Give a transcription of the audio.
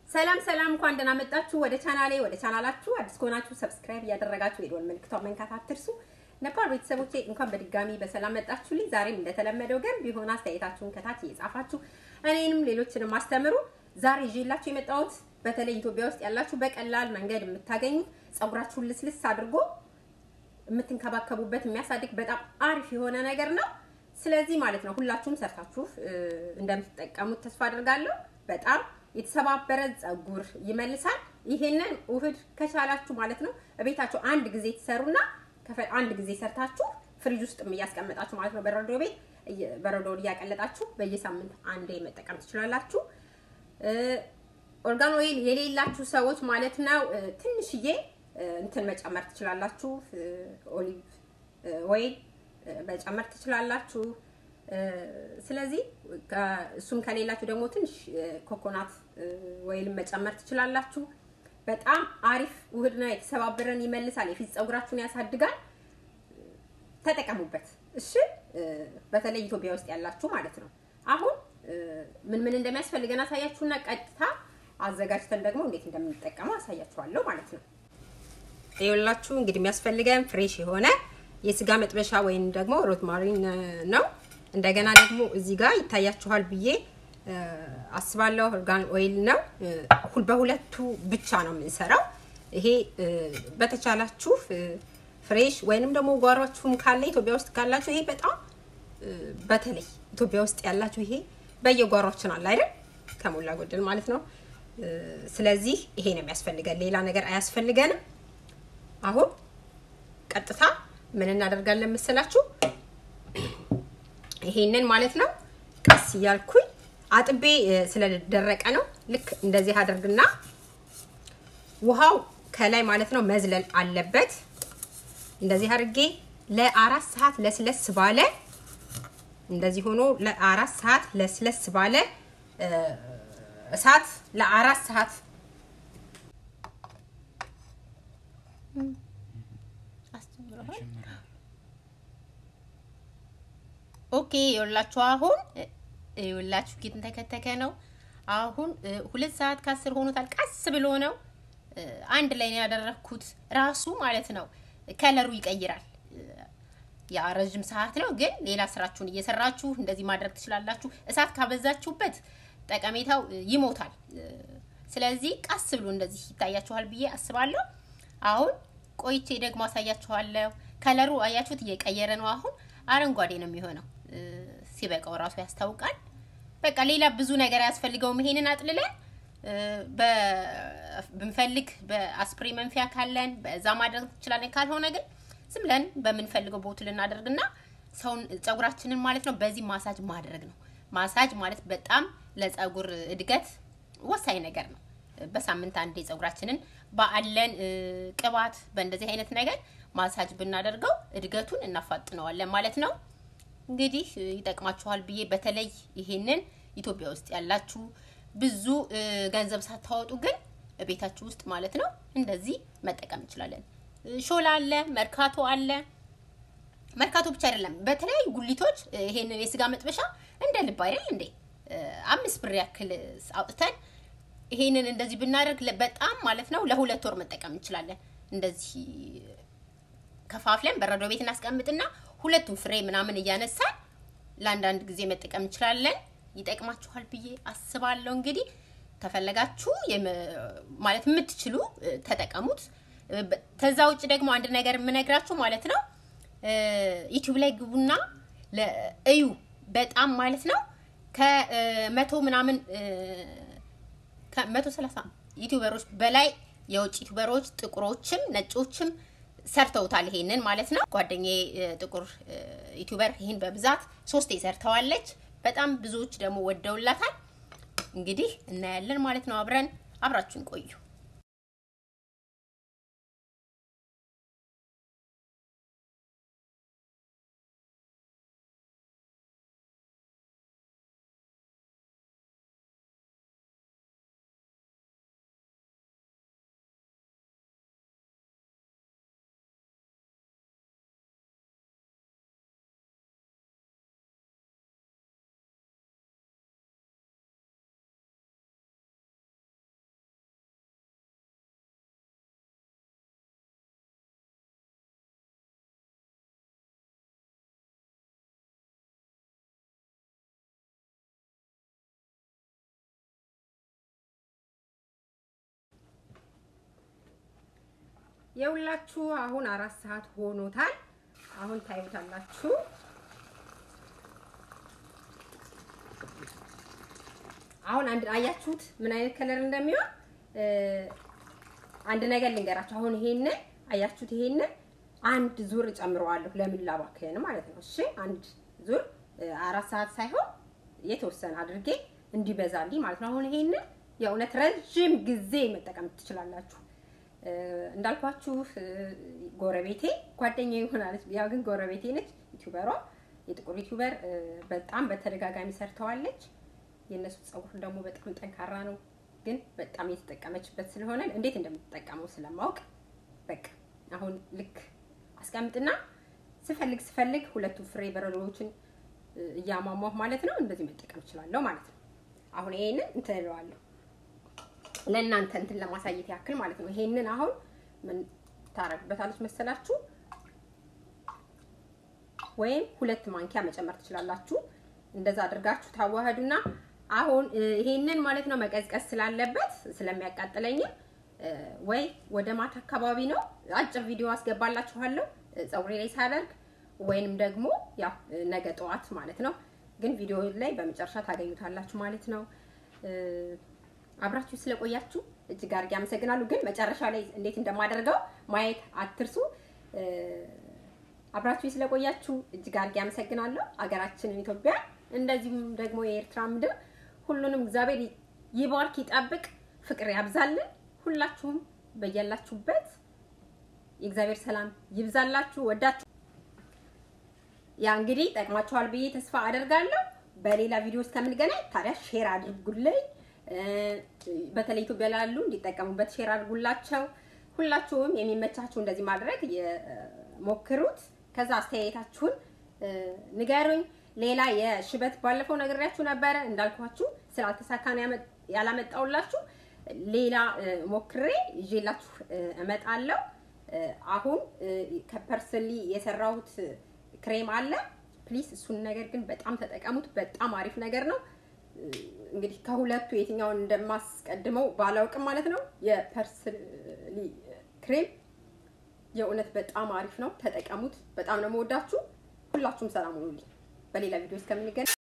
ሰላም ሰላም፣ እንኳን ደህና መጣችሁ ወደ ቻናሌ። ወደ ቻናላችሁ አዲስ ከሆናችሁ ሰብስክራይብ እያደረጋችሁ የደወል ምልክቷን መንካት አትርሱ። ነባር ቤተሰቦቼ እንኳን በድጋሚ በሰላም መጣችሁልኝ። ዛሬም እንደተለመደው ግን ቢሆን አስተያየታችሁን ከታች እየጻፋችሁ እኔንም ሌሎችንም አስተምሩ። ዛሬ ይዤላችሁ የመጣሁት በተለይ ኢትዮጵያ ውስጥ ያላችሁ በቀላል መንገድ የምታገኙት ፀጉራችሁን ልስልስ አድርጎ የምትንከባከቡበት የሚያሳድግ በጣም አሪፍ የሆነ ነገር ነው። ስለዚህ ማለት ነው ሁላችሁም ሰርታችሁ እንደምትጠቀሙት ተስፋ አድርጋለሁ። በጣም የተሰባበረ ፀጉር ይመልሳል። ይሄንን ውህድ ከቻላችሁ ማለት ነው እቤታችሁ አንድ ጊዜ ትሰሩና አንድ ጊዜ ሰርታችሁ ፍሪጅ ውስጥ እያስቀመጣችሁ ማለት ነው በረዶ ቤት በረዶውን እያቀለጣችሁ በየሳምንት አንዴ መጠቀም ትችላላችሁ። ኦርጋን ኦይል የሌላችሁ ሰዎች ማለት ነው ትንሽዬ እንትን መጨመር ትችላላችሁ። ኦሊቭ ኦይል መጨመር ትችላላችሁ። ስለዚህ እሱም ከሌላችሁ ደግሞ ትንሽ ኮኮናት ወይልም መጨመር ትችላላችሁ። በጣም አሪፍ ውህድ ነው። የተሰባበረን ይመልሳል፣ የፊት ፀጉራችሁን ያሳድጋል። ተጠቀሙበት እሺ። በተለይ ኢትዮጵያ ውስጥ ያላችሁ ማለት ነው። አሁን ምን ምን እንደሚያስፈልገን አሳያችሁና ቀጥታ አዘጋጅተን ደግሞ እንዴት እንደምንጠቀመው አሳያችኋለሁ ማለት ነው። ይኸውላችሁ እንግዲህ የሚያስፈልገን ፍሬሽ የሆነ የስጋ መጥበሻ ወይም ደግሞ ሮዝማሪን ነው። እንደገና ደግሞ እዚህ ጋር ይታያችኋል ብዬ አስባለሁ ኦርጋን ኦይል ነው። በሁለቱ ብቻ ነው የምንሰራው። ይሄ በተቻላችሁ ፍሬሽ ወይንም ደግሞ ጓሯችሁም ካለ ኢትዮጵያ ውስጥ ካላችሁ ይሄ በጣም በተለይ ኢትዮጵያ ውስጥ ያላችሁ ይሄ በየጓሯችን አለ አይደል? ከሞላ ጎደል ማለት ነው። ስለዚህ ይሄ ነው የሚያስፈልገን፣ ሌላ ነገር አያስፈልገንም። አሁን ቀጥታ ምን እናደርጋለን መሰላችሁ? ይሄንን ማለት ነው ቀስ እያልኩኝ አጥቤ ስለደረቀ ነው። ልክ እንደዚህ አድርግና ውሃው ከላይ ማለት ነው መዝለል አለበት። እንደዚህ አድርጌ ለአራት ሰዓት ለስለስ ባለ እንደዚህ ሆኖ ለአራት ሰዓት ለስለስ ባለ እሳት ለአራት ሰዓት ኦኬ ይኸውላችሁ አሁን ይኸውላችሁ ጌትን ተከተከ ነው። አሁን ሁለት ሰዓት ከአስር ሆኖታል። ቀስ ብሎ ነው አንድ ላይ ነው ያደረኩት። ራሱ ማለት ነው ከለሩ ይቀይራል። ያ ረዥም ሰዓት ነው፣ ግን ሌላ ስራችሁን እየሰራችሁ እንደዚህ ማድረግ ትችላላችሁ። እሳት ካበዛችሁበት ጠቀሜታው ይሞታል። ስለዚህ ቀስ ብሎ እንደዚህ ይታያችኋል ብዬ አስባለሁ። አሁን ቆይቼ ደግሞ አሳያችኋለሁ። ከለሩ አያችሁት እየቀየረ ነው። አሁን አረንጓዴ ነው የሚሆነው። ሲበቃው ራሱ ያስታውቃል። በቃ ሌላ ብዙ ነገር አያስፈልገውም። ይሄንን አጥልለን ብንፈልግ በአስፕሬ መንፊያ ካለን በዛ ማድረግ እንችላለን። ካልሆነ ግን ዝም ብለን በምንፈልገው ቦትል እናደርግና ሰውን ፀጉራችንን ማለት ነው በዚህ ማሳጅ ማድረግ ነው። ማሳጅ ማለት በጣም ለፀጉር እድገት ወሳኝ ነገር ነው። በሳምንት አንዴ ፀጉራችንን ባለን ቅባት በእንደዚህ አይነት ነገር ማሳጅ ብናደርገው እድገቱን እናፋጥነዋለን ማለት ነው። እንግዲህ ይጠቅማችኋል ብዬ በተለይ ይሄንን ኢትዮጵያ ውስጥ ያላችሁ ብዙ ገንዘብ ሳታወጡ ግን ቤታችሁ ውስጥ ማለት ነው እንደዚህ መጠቀም እንችላለን። ሾላ አለ፣ መርካቶ አለ። መርካቶ ብቻ አይደለም፣ በተለያዩ ጉሊቶች ይሄንን የስጋ መጥበሻ እንደ ልብ አይደል እንዴ አምስት ብር ያክል አውጥተን ይሄንን እንደዚህ ብናደርግ በጣም ማለት ነው ለሁለት ወር መጠቀም እንችላለን። እንደዚህ ከፋፍለን በረዶ ቤት እናስቀምጥና ሁለቱም ፍሬ ምናምን እያነሳን ለአንዳንድ ጊዜ መጠቀም እንችላለን። ይጠቅማችኋል ብዬ አስባለሁ። እንግዲህ ከፈለጋችሁ ማለት የምትችሉ ተጠቀሙት። ከዛ ውጭ ደግሞ አንድ ነገር የምነግራችሁ ማለት ነው ዩቲዩብ ላይ ግቡና እዩ። በጣም ማለት ነው ከመቶ ምናምን ከመቶ ሰላሳ ዩቲዩበሮች በላይ የውጭ ዩቲዩበሮች ጥቁሮችም ነጮችም ሰርተውታል። ይሄንን ማለት ነው። ጓደኛዬ ጥቁር ዩቲዩበር ይህን በብዛት ሶስቴ ሰርተዋለች። በጣም ብዙዎች ደግሞ ወደውላታል። እንግዲህ እናያለን ማለት ነው። አብረን አብራችሁን ቆዩ። የሁላችሁ አሁን አራት ሰዓት ሆኖታል። አሁን ታዩታላችሁ። አሁን አንድ አያችሁት ምን አይነት ከለር እንደሚሆን አንድ ነገር ልንገራችሁ። አሁን ይሄንን አያችሁት? ይሄንን አንድ ዙር ጨምረዋለሁ ለምን ላባክን ማለት ነው። እሺ አንድ ዙር አራት ሰዓት ሳይሆን የተወሰነ አድርጌ እንዲበዛልኝ ማለት ነው። አሁን ይሄንን የእውነት ረዥም ጊዜ መጠቀም ትችላላችሁ። እንዳልኳችሁ ጎረቤቴ ጓደኛ ይሆናለች፣ ያው ግን ጎረቤቴ ነች። ዩቲዩበሯ የጥቁር ዩቲዩበር በጣም በተደጋጋሚ ሰርተዋለች። የእነሱ ፀጉር ደግሞ በጣም ጠንካራ ነው፣ ግን በጣም የተጠቀመችበት ስለሆነ እንዴት እንደምትጠቀመው ስለማውቅ በቃ አሁን ልክ አስቀምጥና ስፈልግ ስፈልግ ሁለቱ ፍሬ በረዶዎችን እያሟሟሁ ማለት ነው እንደዚህ መጠቀም እችላለሁ ማለት ነው። አሁን ይሄንን እንትን እለዋለሁ ለእናንተ እንትን ለማሳየት ያክል ማለት ነው። ይሄንን አሁን ምን ታረግበታለች መሰላችሁ? ወይም ሁለት ማንኪያ መጨመር ትችላላችሁ። እንደዛ አድርጋችሁ ታዋህዱና አሁን ይሄንን ማለት ነው መቀዝቀዝ ስላለበት ስለሚያቃጥለኝም ወይ ወደ ማታ አካባቢ ነው አጭር ቪዲዮ አስገባላችኋለሁ ፀጉሬ ላይ ሳደርግ ወይንም ደግሞ ያው ነገ ጠዋት ማለት ነው። ግን ቪዲዮ ላይ በመጨረሻ ታገኙታላችሁ ማለት ነው። አብራችሁ ስለቆያችሁ እጅግ አድርጌ አመሰግናለሁ። ግን መጨረሻ ላይ እንዴት እንደማደርገው ማየት አትርሱ። አብራችሁ ስለቆያችሁ እጅግ አድርጌ አመሰግናለሁ። አገራችንን ኢትዮጵያ እንደዚሁም ደግሞ የኤርትራ ምድር ሁሉንም እግዚአብሔር ይባርክ፣ ይጠብቅ፣ ፍቅር ያብዛልን። ሁላችሁም በያላችሁበት የእግዚአብሔር ሰላም ይብዛላችሁ። ወዳችሁ ያ እንግዲህ ጠቅማችኋል ብዬ ተስፋ አደርጋለሁ። በሌላ ቪዲዮ እስከምንገናኝ ታዲያ ሼር አድርጉልኝ። በተለይ ኢትዮጵያ ላሉ እንዲጠቀሙበት ሼር አድርጉላቸው። ሁላችሁም የሚመቻችሁ እንደዚህ ማድረግ ሞክሩት። ከዛ አስተያየታችሁን ንገሩኝ። ሌላ የሽበት ባለፈው ነግሬያችሁ ነበረ እንዳልኳችሁ ስላልተሳካ ነው ያላመጣውላችሁ። ሌላ ሞክሬ ይዤላችሁ እመጣለሁ። አሁን ከፐርስሊ የሰራሁት ክሬም አለ። ፕሊስ እሱን ነገር ግን በጣም ተጠቀሙት። በጣም አሪፍ ነገር ነው። እንግዲህ ከሁለቱ የትኛውን እንደማስቀድመው ባላውቅም ማለት ነው። የፐርስሊ ክሬም የእውነት በጣም አሪፍ ነው። ተጠቀሙት። በጣም ነው የምወዳችሁ። ሁላችሁም ሰላም ሁኑልኝ። በሌላ ቪዲዮ እስከምንገናኝ